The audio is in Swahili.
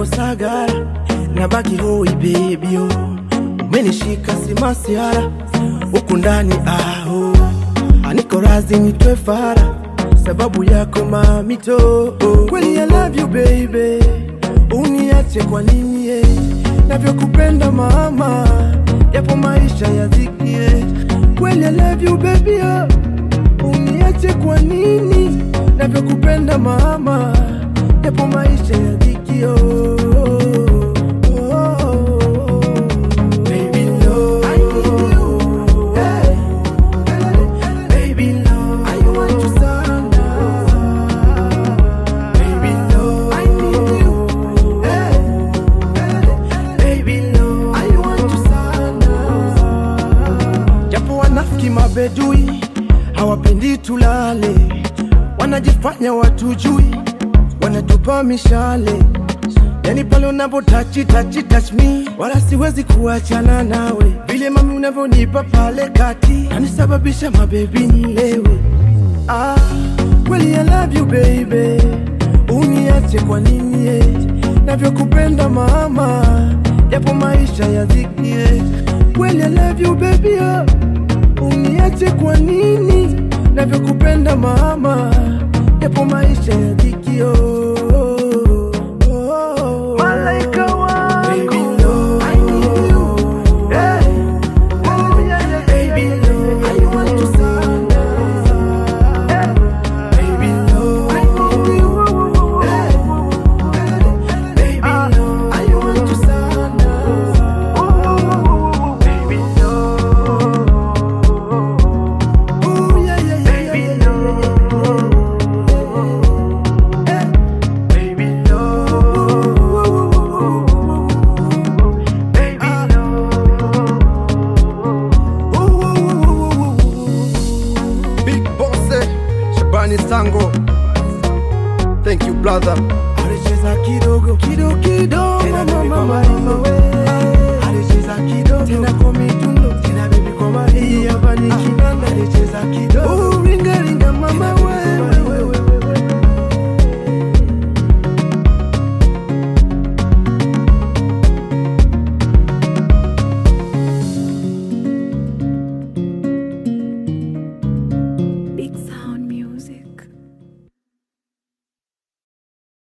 sagara nabaki hoi baby oh. umenishika simasiara huku ndani aho aniko razi nitwe fara sababu yako mamito oh. kweli I love you baby uniache kwa nini eh? navyokupenda mama yapo maisha ya dhiki eh. kweli I love you baby oh. uniache kwa nini navyokupenda mama yapo maisha ya dhiki oh. Oh. Baby, no. I need you. Hey. Baby, no. I want you sana. Baby, no. I need you. Hey. Baby, no. I want you sana. Japo wanafiki mabedui hawapendi tulale, wanajifanya watujui, wanatupa mishale Yani pale unapo tachi tachi touch me, wala siwezi kuachana nawe, vile mami unavyonipa pale kati, anisababisha mabebi nilewe. Ah, kweli I love you baby, uniache kwa nini eh? navyokupenda mama, yapo maisha ya dhiki eh. kweli I love you baby oh. uniache kwa nini navyokupenda mama, yapo maisha ya dhiki oh. Oh. Malaika wako. Baby, no. I need you. Hey. Oh, yeah, yeah, Baby, yeah, no. yeah, I want you sana. yeah. Baby, no. I need you. Hey. Baby, no. I want you sana. Baby, no. Ooh, yeah, yeah, yeah, Baby, yeah, no. yeah. Baby, no. Baby, no. Big Boss, Shabani Sango. Thank you, brother. Alicheza kidogo kidogo kidogo Tena baby mama kwa mama we alicheza kidogo tena kwa mitundo tena baby kwa Maria hapa ni kinanda alicheza kidogo